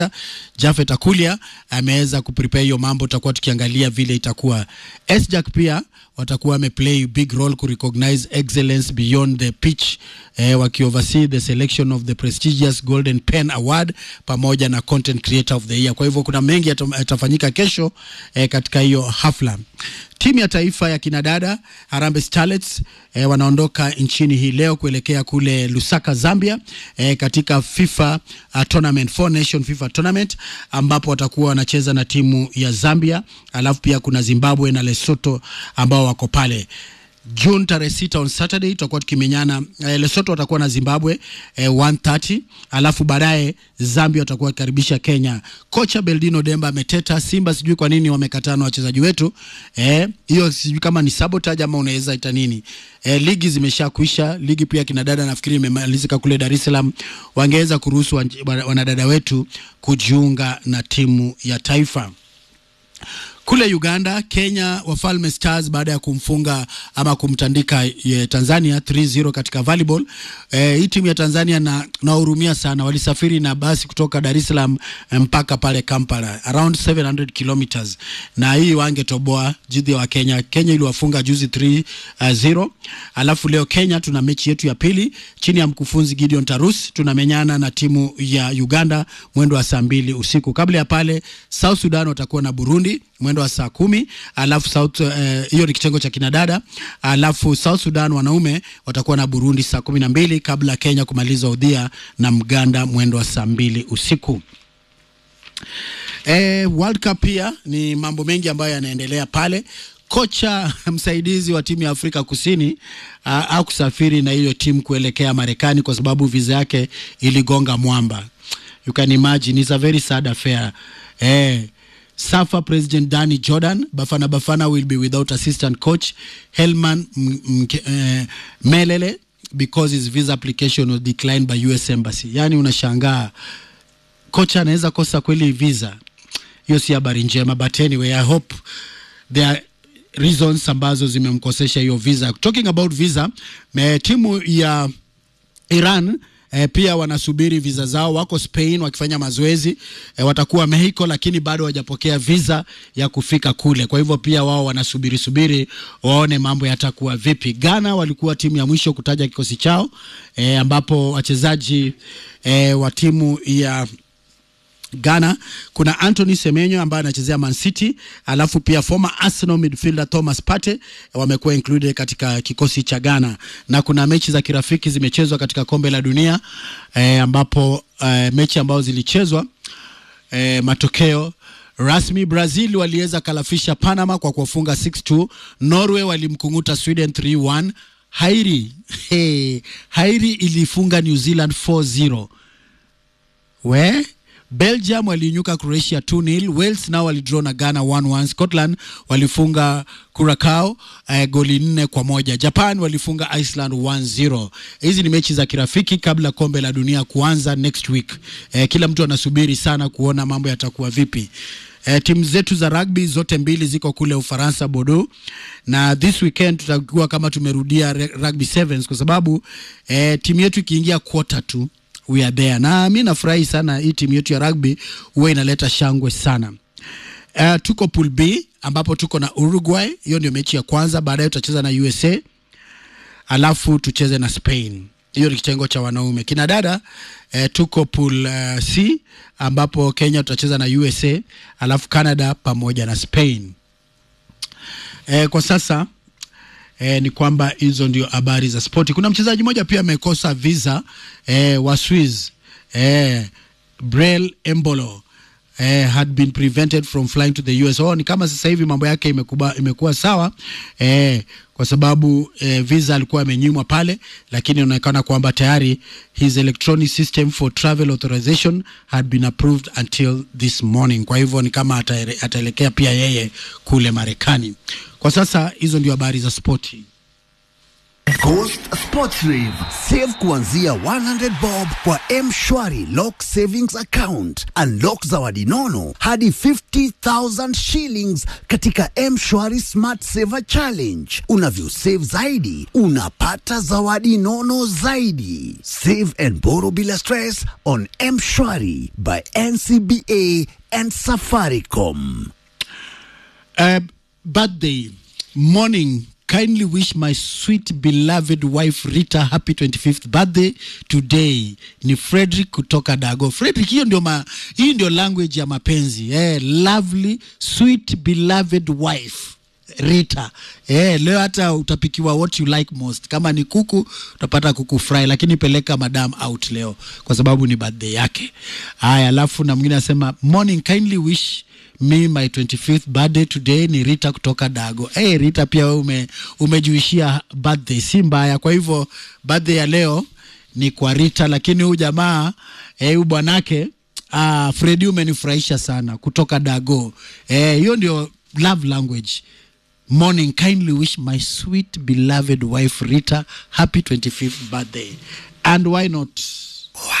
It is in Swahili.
Jafet Akulia ameweza kuprepare hiyo mambo, tutakuwa tukiangalia vile itakuwa. SJAC pia watakuwa wameplay big role ku recognize excellence beyond the pitch eh, wakioversee the selection of the prestigious Golden Pen Award pamoja na content creator of the year. Kwa hivyo kuna mengi yata- yatafanyika kesho eh, katika hiyo hafla. Timu ya taifa ya kinadada Harambee Starlets eh, wanaondoka nchini hii leo kuelekea kule Lusaka, Zambia eh, katika FIFA uh, tournament, Four Nation FIFA tournament ambapo watakuwa wanacheza na timu ya Zambia, alafu pia kuna Zimbabwe na Lesotho ambao wako pale. June tarehe sita on Saturday tutakuwa tukimenyana eh, Lesotho watakuwa na Zimbabwe eh, 130 alafu baadaye Zambia watakuwa wakikaribisha Kenya. Kocha Beldino Demba ameteta Simba, sijui kwa nini wamekataa na wachezaji wetu eh, hiyo sijui kama ni sabotage ama unaweza ita nini eh, ligi zimesha kuisha. Ligi pia kina dada nafikiri imemalizika kule Dar es Salaam, wangeweza kuruhusu wan- wanadada wetu kujiunga na timu ya taifa kule Uganda, Kenya Wafalme Stars baada ya kumfunga ama kumtandika eh, Tanzania 3-0 katika volleyball. Eh, hii timu ya Tanzania na nahurumia sana, walisafiri na basi kutoka Dar es Salaam eh, mpaka pale Kampala around 700 kilometers, na hii wangetoboa dhidi ya wa Kenya. Kenya iliwafunga juzi 3-0. Alafu leo Kenya tuna mechi yetu ya pili chini ya mkufunzi Gideon Tarus, tunamenyana na timu ya Uganda mwendo wa saa mbili usiku. Kabla ya pale South Sudan watakuwa na Burundi mwendo wa saa kumi alafu South eh, hiyo ni kitengo cha kinadada, alafu South Sudan wanaume watakuwa na Burundi saa kumi na mbili kabla Kenya kumaliza udhia na Mganda mwendo wa saa mbili usiku. Eh, World Cup pia ni mambo mengi ambayo yanaendelea pale. Kocha msaidizi wa timu ya Afrika Kusini uh, au kusafiri na hiyo timu kuelekea Marekani kwa sababu visa yake iligonga mwamba. You can imagine it's a very sad affair. Eh, SAFA President Danny Jordan Bafana Bafana will be without assistant coach Helman M- M- eh, Melele because his visa application was declined by US Embassy. Yani unashangaa kocha anaweza kosa kweli visa hiyo si habari njema but anyway i hope there are reasons ambazo zimemkosesha hiyo visa talking about visa me, timu ya iran E, pia wanasubiri visa zao, wako Spain wakifanya mazoezi e, watakuwa Mexico, lakini bado hawajapokea visa ya kufika kule. Kwa hivyo pia wao wanasubiri subiri waone mambo yatakuwa vipi. Ghana walikuwa timu ya mwisho kutaja kikosi chao e, ambapo wachezaji e, wa timu ya Ghana kuna Anthony Semenyo ambaye anachezea Man City, alafu pia former Arsenal midfielder Thomas Partey wamekuwa included katika kikosi cha Ghana, na kuna mechi za kirafiki zimechezwa katika kombe la dunia eh, ambapo eh, mechi ambazo zilichezwa eh, matokeo rasmi Brazil waliweza kalafisha Panama kwa kuwafunga 6-2. Norway walimkunguta Sweden 3-1. Hairi hey, Hairi ilifunga New Zealand 4-0 we Belgium waliinyuka Croatia 2-0. Wales nao walidraw na Ghana 1-1. Scotland walifunga Curacao eh, goli nne kwa moja. Japan walifunga Iceland 1-0. Hizi ni mechi za kirafiki kabla kombe la dunia kuanza next week. Eh, kila mtu anasubiri sana kuona mambo yatakuwa vipi. Eh, timu zetu za rugby zote mbili ziko kule Ufaransa Bordeaux, na this weekend tutakuwa kama tumerudia re- rugby sevens kwa sababu eh, timu yetu ikiingia quarter tu we are there, na mi nafurahi sana hii timu yetu ya rugby huwa inaleta shangwe sana. Uh, tuko pool B ambapo tuko na Uruguay, hiyo ndio mechi ya kwanza. Baadaye tutacheza na USA alafu tucheze na Spain. Hiyo ni kitengo cha wanaume. Kina dada eh, tuko pool uh, C ambapo Kenya tutacheza na USA alafu Canada pamoja na Spain. Eh, kwa sasa eh, ni kwamba hizo ndio habari za spoti. Kuna mchezaji mmoja pia amekosa visa eh, wa Swiss eh, Brel Embolo eh, had been prevented from flying to the US. Oh, ni kama sasa hivi mambo yake imekuba, imekuwa sawa eh, kwa sababu eh, visa alikuwa amenyimwa pale, lakini inaonekana kwamba tayari his electronic system for travel authorization had been approved until this morning. Kwa hivyo ni kama ataere- ataelekea pia yeye kule Marekani. Kwa sasa hizo ndio habari za spoti. Coast Sports Rave. Save kuanzia 100 bob kwa M-Shwari Lock Savings Account. Unlock zawadi nono hadi 50,000 shillings katika M-Shwari Smart Saver Challenge. Unavyosave zaidi, unapata zawadi nono zaidi. Save and borrow bila stress on M-Shwari by NCBA and Safaricom. Uh, birthday morning kindly wish my sweet beloved wife rita happy 25th birthday today ni frederick kutoka dago frederick hiyo ndio ma, hii ndio language ya mapenzi eh, lovely sweet beloved wife rita eh, leo hata utapikiwa what you like most kama ni kuku utapata kuku fry lakini peleka madam out leo kwa sababu ni birthday yake haya alafu na mwingine anasema morning kindly wish me my 25th birthday today ni rita kutoka dago hey, rita pia wewe ume, umejuishia birthday si mbaya kwa hivyo birthday ya leo ni kwa rita lakini huyu jamaa eh, huyu bwanake ah, fredi umenifurahisha sana kutoka dago Eh, hiyo ndio love language morning kindly wish my sweet beloved wife rita happy 25th birthday and why not